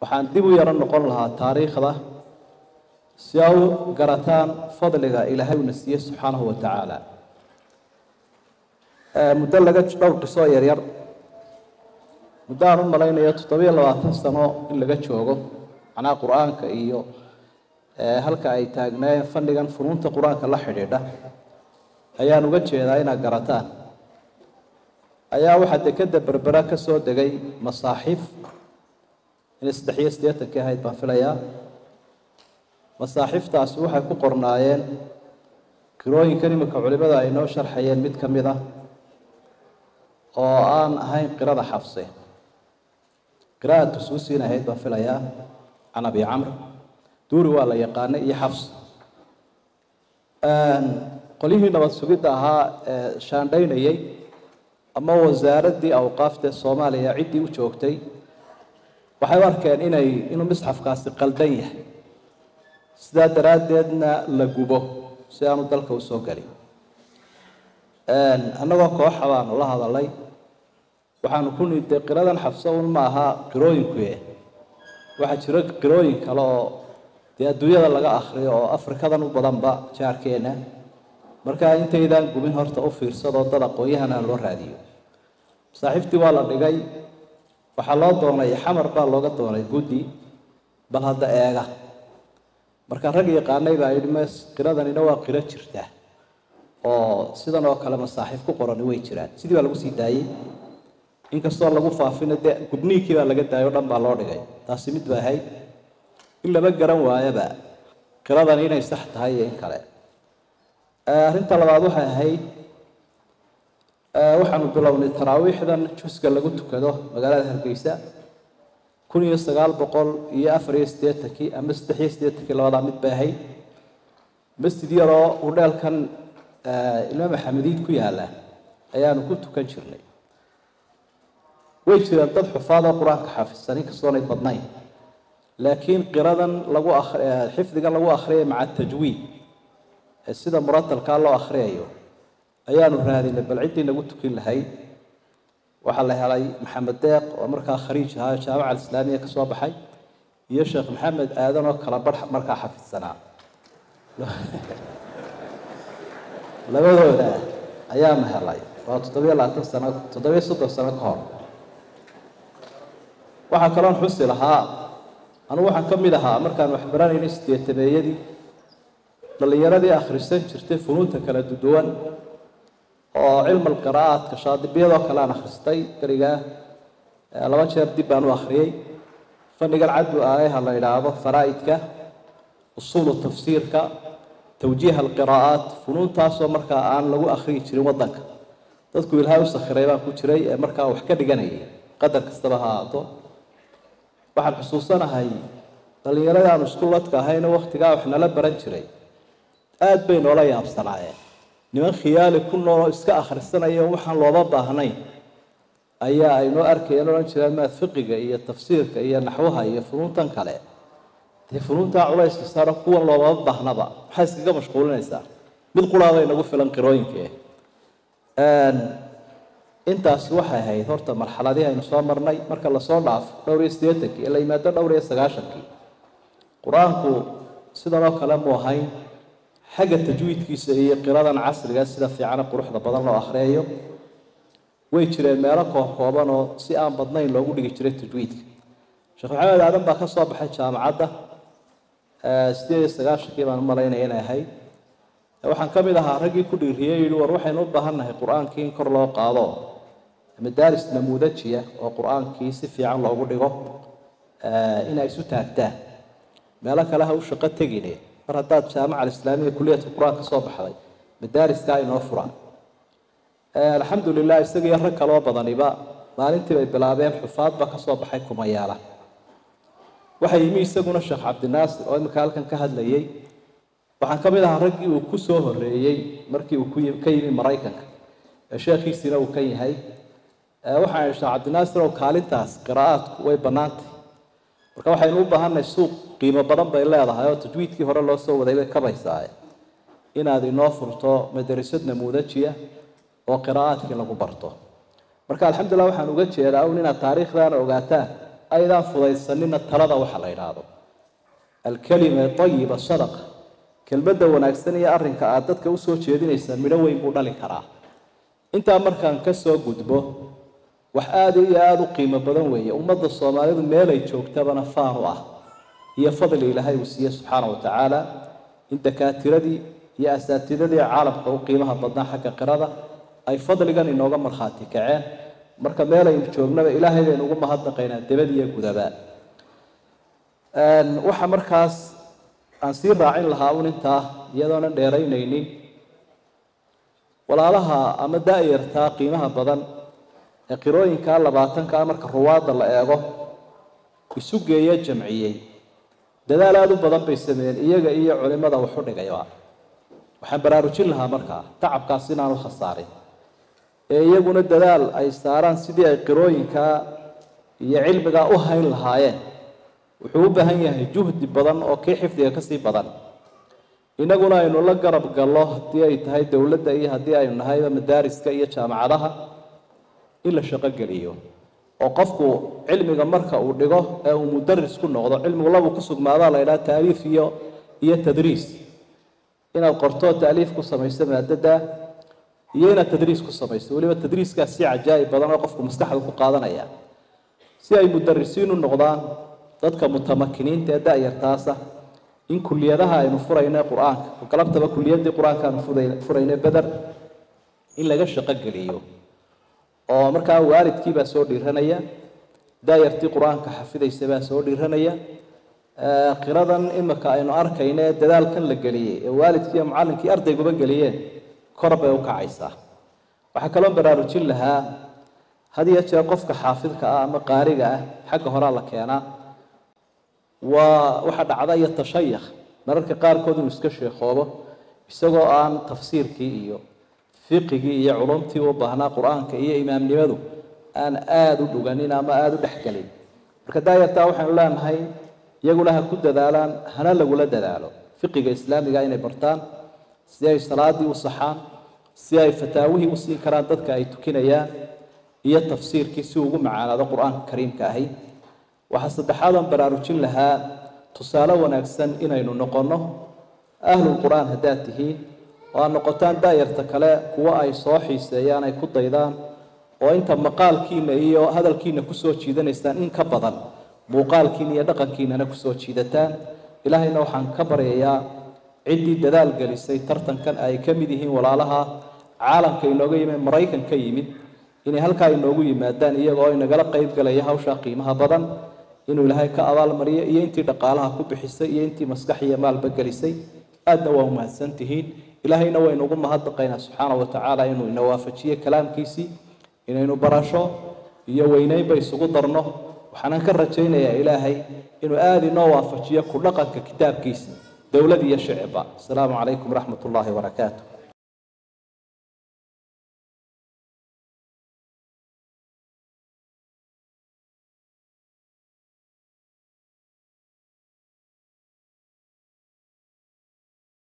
waxaan dib u yaro noqon lahaa taariikhda si a u garataan fadliga ilaahay uuna siiye subxaanahu wa tacaala muddo laga dhowr qisoo yaryar muddo aan u malaynayo toddobiyo labaatan sano in laga joogo macnaha qur-aanka iyo halka ay taagnaayeen fadhigan funuunta qur-aanka la xidhiidha ayaan uga jeedaa inaad garataan ayaa waxaa dekeda berbera ka soo degay masaaxiif inay saddex iyo siddeetankii ahayd baan filayaa masaaxiiftaasi waxay ku qornaayeen qirooyinkan iminka culimada ay noo sharxayeen mid ka mid ah oo aan ahayn qirada xafse qira'a tusuusiin ahayd baan filayaa can abi camr duuri waa la yaqaanay iyo xafs qolyihii nabad sugidda ahaa ee shaandhaynayey ama wasaaraddii awqaafta soomaaliya ciddii u joogtay waxay u arkeen inay inuu misxafkaasi qaldan yahay sidaa daraaddeedna la gubo si aanu dalka usoo gelin annagoo kooxa baanu la hadalay waxaanu ku niday qiradan xabso un ma aha qirooyinkuye waxaa jiro qirooyin kale oo dee adduunyada laga akriyo oo afrikadan u badanba jaarkeena markaa intaydaan gubin horta u fiirsadoo dad aqoon-yahana loo raadiyo masaaxiiftii waa la dhigay waxaa loo doonay xamar baa looga doonay guddi bal hadda eega marka rag yaqaanay baa yidhi mes qiradanina waa qiro jirta oo sidan oo kale masaaxiif ku qorani way jiraan sidii baa lagu sii daayey inkastoo lagu faafina dee gubniinkii baa laga daayay o dhan baa loo dhigay taasi mid ba ahayd in lama garan waayaba qiradani inay sax tahay iyo in kale arrinta labaad waxay ahayd waxaanu bilownay taraawiixdan juska lagu tukado magaalada hargeysa kun iyo sagaal boqol iyo afar iyo siddeetankii ama saddex iyo siddeetankii labadaa mid bay ahayd masjid yaroo hudheelkan imaam axamediid ku yaala ayaanu ku tukan jirnay way jireen dad xufaad oo qur-aanka xaafidsan inkastoonay badnayn laakiin qiradan lagu xifdigan lagu akhriyay maca tajwiid ee sida muratalkaa loo akhriyayo ayaanu raadinay bal ciddii nagu tukin lahayd waxaa la helay maxamed deeq oo markaa khariij ahaa jaamaca alislaamiya ka soo baxay iyo sheekh maxamed aadan oo kala barh markaa xafidsanaa labadooda ayaanu helay waa toddobiyo labaatan sano toddobiyo soddon sano ka hor waxaa kaloon xusi lahaa anugu waxaan ka mid ahaa markaan waxbaranaynay sideetameeyadii dhallinyaradii akhrisan jirtay funuunta kala duwan oo cilmal qiraa'aadka shaadibiyadoo kale aan akhristay berigaa laba jeer dib baan u akhriyey fannigan caddu aayaha la idhaahdo faraa'idka usuulu tafsiirka tawjiiha alqiraa'aat funuuntaasoo markaa aan lagu akhriyi jirin waddanka dadku ilaahay u sakhiray baan ku jiray ee markaa wax ka dhiganayay qadar kastaba ha ahaato waxaan xusuusanahay dhallinyaradii aanu isku ladka ahayna waktigaa wax nala baran jiray aada bay noola yaabsanaayeen niman khiyaali ku nooloo iska akhrisanaya waxaan looba baahnayn ayaa ay noo arkayeen odhan jireen maad fiqiga iyo tafsiirka iyo naxwaha iyo funuuntan kale dee funuuntaa culayska saaro kuwan loomama baahnaba maxaa iskaga mashquulinaysaa mid quraabay nagu filan qirooyinkee intaasi waxay ahayd horta marxaladii aynu soo marnay marka lasoo dhaafo dhowr iyo siddeetankii ee la yimaado dhowr iyo sagaashankii qur-aanku sidan oo kale mu ahayn xagga tajwiidkiisa iyo qiradan casriga sida fiicana quruxda badan loo akhriyayo way jireen meelo koobkooban oo si aan badnayn loogu dhigi jiray tajwiidka sheekh maxamed aadan baa ka soo baxay jaamacadda sideed iyo sagaashankii baan u malaynaya inay ahayd waxaan ka mid ahaa raggii ku dhiiriyey yihi war waxaynu u baahan nahay qur-aankii in kor loo qaado madaaris namuudajiya oo qur-aankii si fiican loogu dhigo inay isu taagtaan meelo kale ha u shaqo tegine mar haddaad jaamaca alislaamiya kuliyadka qur-aan ka soo baxday madaariskaa inoo furaan alxamdu lilah isaga iyo rag kaloo badaniba maalintii bay bilaabeen xufaadba ka soo baxay kumayaala waxaa yimi isaguna sheekh cabdinaasir oo imika halkan ka hadlayey waxaan ka mid ahaa raggii uu ku soo horeeyey markii uu ka yimi maraykanka ee sheekhiisiina uu ka yahay waxaan sheekh cabdinaasir oo kaalintaas qiraa'aadku way bannaantay marka waxaynu u baahannahay suuq qiimo badan bay leedahay oo tajwiidkii hore loo soo waday bay kabaysaa inaad inoo furto madarasad namuudajiya oo qiraa'aadkii lagu barto marka alxamdulilah waxaan uga jeedaa un inaad taariikhdaana ogaataan aydaan fudaysanina talada waxa la yidhaahdo alkalima ayiba sadaqa kelmadda wanaagsan iyo arrinka aada dadka usoo jeedinaysaan midho weyn buu dhali karaa intaa markaan ka soo gudbo wax aada iyo aada u qiimo badan weeye ummadda soomaalidu meelay joogtabana faan u ah iyo fadli ilaahay uu siiye subxaana wa tacaala in dakaatiradii iyo asaatidadii caalamka u qiimaha badnaa xagga qirada ay fadligan inooga markhaati kaceen marka meelaynu joognaba ilaahay baynu ugu mahadnaqaynaa debad iyo gudaba waxa markaas aan sii raacin lahaa un intaa iyadoonan dheeraynaynin walaalaha ama da-yartaa qiimaha badan ee qirooyinkaa labaatankaa marka ruwaadda la eego isu geeya jamciyey dadaal aada u badan bay sameeyeen iyaga iyo culimada waxu dhigayba waxaan baraarujin lahaa markaa tacabkaas inaanu khasaarin ee iyaguna dadaal ay saaraan sidii ay qirooyinkaa iyo cilmigaa u hayn lahaayeen wuxuu u baahan yahay juhdi badan oo kii xifdiga kasii badan inaguna aynu la garab gallo haddii ay tahay dowladda iyo haddii aynu nahayba madaariska iyo jaamacadaha in la shaqogeliyo oo qofku cilmiga marka uu dhigo ee uu mudaris ku noqdo cilmigu labuu ku sugnaadaa la ydhaha taaliif iyo iyo tadriis inaad qorto taaliif ku samayso maadada iyo inaad tadriis ku samayso weliba tadriiskaas si cajaa'ib badan oo qofku maskaxda ku qaadanaya si ay mudarisiin u noqdaan dadka mutamakiniinta ee da-yartaasa in kuliyadaha aynu furayno qur-aanka galabtaba kuliyadii qur-aanka aanu furayno beder in laga shaqogeliyo oo markaa waalidkiibaa soo dhiiranaya daayartii qur-aanka xafidaysa baa soo dhiiranaya qiradan imika aynu arkayno ee dadaalkan la geliyey ee waalidkii iyo macallinkii ardayguba geliyeen kor bay u kacaysaa waxaa kaloo baraarujin lahaa had iyo jeer qofka xaafidka ah ama qaariga ah xagga horaa la keenaa waa waxaa dhacda iyo tashayakh mararka qaarkood inuu iska sheekoobo isagoo aan tafsiirkii iyo fiqigii iyo culumtii u baahnaa qur-aanka iyo imaamnimadu aan aada u dhuganin ama aada u dhexgelin marka daayartaa waxaynu leenahay iyaguna ha ku dadaalaan hana lagula dadaalo fiqiga islaamiga inay bartaan si ay salaadii u saxaan si ay fataawihii u siin karaan dadka ay tukinayaan iyo tafsiirkii si ugu macaanaado qur-aanka kariimka ahi waxaa saddexaad aan baraarujin lahaa tusaale wanaagsan inaynu noqonno ahlul qur-aan haddaad tihiin oo aad noqotaan daayarta kale kuwo ay soo xiiseeyaan ay ku daydaan oo inta maqaalkiina iyo hadalkiina kusoo jiidanaysaan in ka badan muuqaalkiina iyo dhaqankiinana kusoo jiidataan ilaahayna waxaan ka baryayaa ciddii dadaal gelisay tartankan ay ka mid yihiin walaalaha caalamka inooga yimid maraykan ka yimid inay halkaa inoogu yimaadaan iyagoo inagala qayb galaya hawshaa qiimaha badan inuu ilaahay ka abaalmariyo iyo intii dhaqaalaha ku bixisay iyo intii maskax iyo maalba gelisay aadna waa umahadsan tihiin ilaahayna waynu ugu mahadnaqaynaa subxaana wa tacaala inuu ina waafajiyo kalaamkiisii inaynu barasho iyo weyneynba isugu darno waxaanan ka rajaynayaa ilaahay inuu aada inoo waafajiyo ku dhaqanka kitaabkiisa dowlad iyo shicibba asalaamu calaykum waraxmat ullaahi wabarakaatu